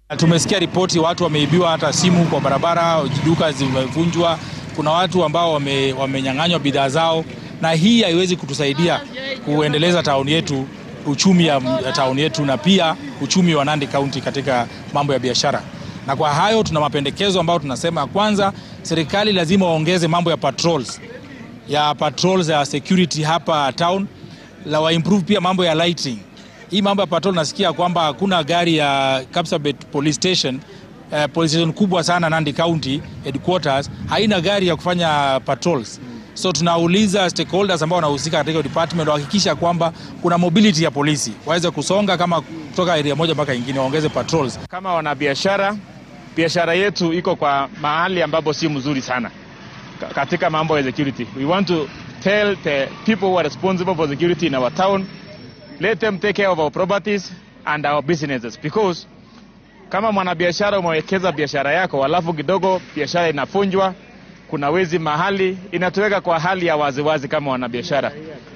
Tumesikia ripoti watu wameibiwa hata simu kwa barabara, duka zimevunjwa, kuna watu ambao wame, wamenyang'anywa bidhaa zao, na hii haiwezi kutusaidia kuendeleza tauni yetu, uchumi ya, ya tauni yetu na pia uchumi wa Nandi County katika mambo ya biashara. Na kwa hayo tuna mapendekezo ambayo tunasema, kwanza, serikali lazima waongeze mambo ya patrols ya patrols ya security hapa town, la wa improve pia mambo ya lighting hii mambo ya patrol nasikia kwamba hakuna gari ya Kapsabet police station eh, police station kubwa sana Nandi County headquarters haina gari ya kufanya patrols. So tunauliza stakeholders ambao wanahusika katika department wahakikisha kwamba kuna mobility ya polisi waweze kusonga kama kutoka area moja mpaka nyingine, waongeze patrols. Kama wanabiashara, biashara yetu iko kwa mahali ambapo si mzuri sana katika mambo ya security. We want to tell the people who are responsible for security in our town let them take care of our properties and our businesses because kama mwanabiashara umewekeza biashara yako alafu kidogo biashara inafunjwa, kuna wezi mahali, inatuweka kwa hali ya waziwazi wazi kama wanabiashara.